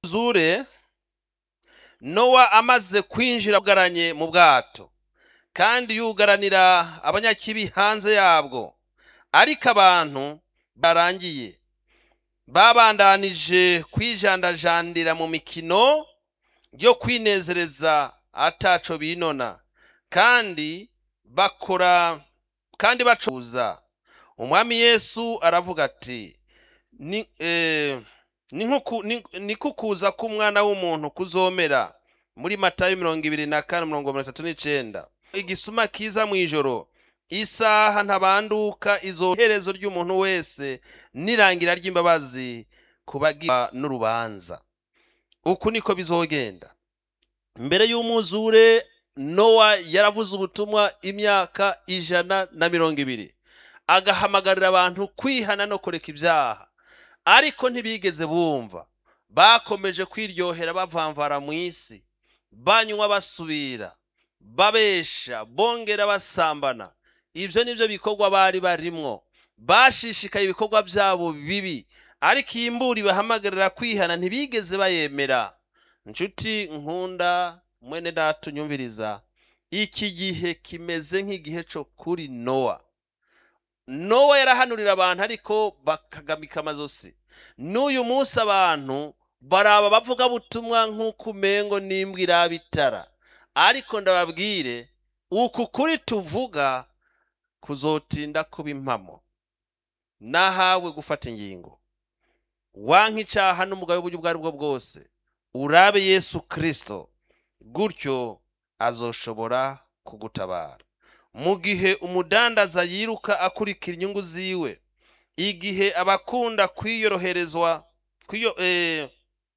zure nowa amaze kwinjira yugaranye mu bwato kandi yugaranira abanyakibi hanze yabwo ariko abantu barangiye babandanije kwijandajandira mu mikino yo kwinezereza ataco binona kandi bakora kandi bacuza umwami yesu aravuga ati ni eh, ni nkuku- ni- ni kukuza k'umwana w'umuntu kuzomera muri matayo mirongo ibiri na kane mirongo mirongo itatu n'icenda igisuma kiza mw'ijoro isaha ntabanduka izoherezo ry'umuntu wese n'irangira ry'imbabazi kubagira n'urubanza uku niko bizogenda mbere y'umwuzure nowa yaravuze ubutumwa imyaka ijana na mirongo ibiri agahamagarira abantu kwihana no kureka ibyaha ariko ntibigeze bumva bakomeje kwiryohera bavamvara mu isi banywa basubira babesha bongera basambana ibyo ni byo bikorwa bari barimwo bashishikaye ibikorwa byabo bibi ariko iyi mburi bahamagarira kwihana ntibigeze bayemera nshuti nkunda mwene data unyumviriza iki gihe kimeze nk'igihe cyo kuri nowa nowa yarahanurira abantu ariko bakagamika amazosi n'uyu munsi abantu baraba bavuga butumwa nk'uko umengo n'imbwa iraba itara ariko ndababwire uku kuri tuvuga kuzotinda kuba impamo nahawe gufata ingingo wanka icyaha n'umugabo w'uburyo ubwo ari bwo bwose urabe yesu kirisito gutyo azoshobora kugutabara mu gihe umudandaza yiruka akurikira inyungu ziwe igihe abakunda kwiyoroherezwa kwiyo, eh,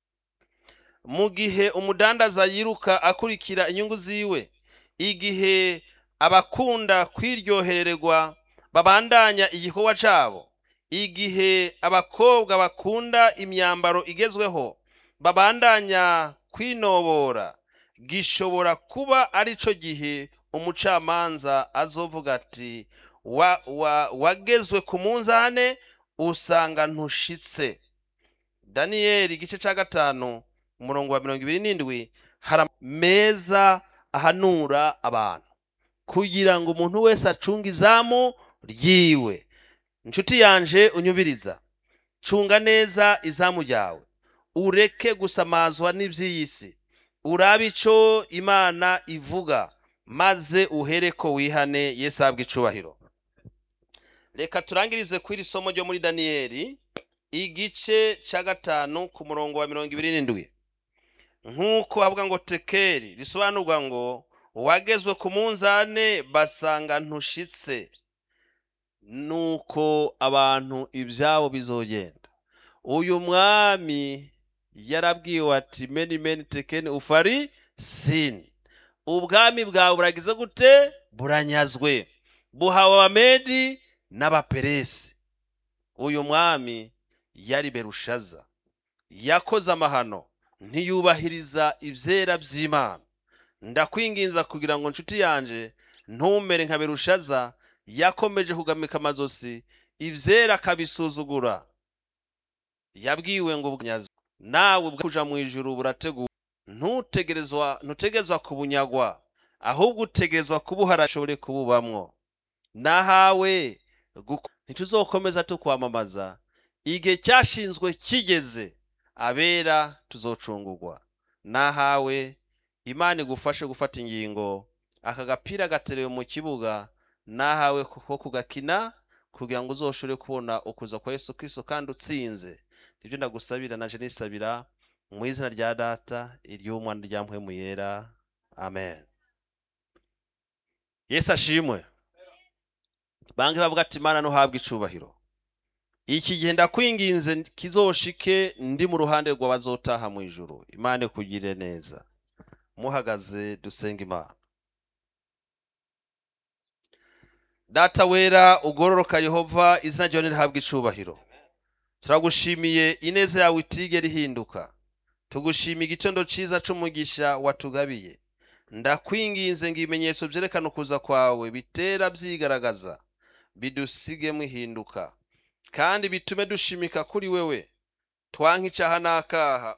mu gihe umudandaza yiruka akurikira inyungu ziwe igihe abakunda kwiryohererwa babandanya igikorwa cabo igihe abakobwa bakunda imyambaro igezweho babandanya kwinobora gishobora kuba arico gihe umucamanza azovuga ati wa, wa, wagezwe ku munzane usanga ntushitse daniyeli igice cya gatanu umurongo wa mirongo ibiri n'indwi hari meza ahanura abantu kugira ngo umuntu wese acunge izamu ryiwe inshuti yanje unyumviriza cunga neza izamu ryawe ureke gusamazwa n'iby'iyi si urabe ico imana ivuga maze uhereko wihane yesu ahabwe icubahiro reka turangirize ku iri somo ryo muri daniyeli igice cya gatanu ku murongo wa mirongo ibiri n'indwi nk'uko havuga ngo tekeri risobanurwa ngo wagezwe ku munzane basanga ntushitse nuko abantu ibyabo bizogenda uyu mwami yarabwiwe ati meni meni tekeni ufari sini ubwami bwawe buragize gute buranyazwe buhawe abamedi n'abaperesi uyu mwami yari berushaza yakoze amahano ntiyubahiriza ibyera by'imana ndakwinginza kugira ngo nshuti yanje ntumere nka berushaza yakomeje kugamika amazosi ibyera akabisuzugura yabwiwe ngo bunyazwe nawe kuja mu ijuru burateguwe ntutegerezwa ntutegerezwa kubunyagwa ahubwo utegerezwa kubuhara ashobore kububamwo nahawe guko- ntituzokomeza tukwamamaza igihe cyashinzwe kigeze abera tuzocungurwa nahawe imana igufashe gufata ingingo aka gapira gaterewe mu kibuga nahawe ko kugakina kugira ngo uzoshobore kubona ukuza kwa yesu kristo kandi utsinze nibyo ndagusabira naje nisabira mu izina rya data iry'umwana rya mpwemu yera amen yesu ashimwe bange bavuga ati imana ntuhabwe icubahiro iki gihe ndakwinginze kizoshike ndi mu ruhande rw'abazotaha mu ijuru imana ikugire neza muhagaze dusenga imana data wera ugororoka yehova izina ryawe nirihabwe icubahiro turagushimiye ineza yawe itigera ihinduka tugushimiye igitondo ciza c'umugisha watugabiye ndakwinginze ngo ibimenyetso vyerekana ukuza kwawe bitera vyigaragaza bidusigemo ihinduka kandi bitume dushimika kuri wewe twanka icaha n'akaha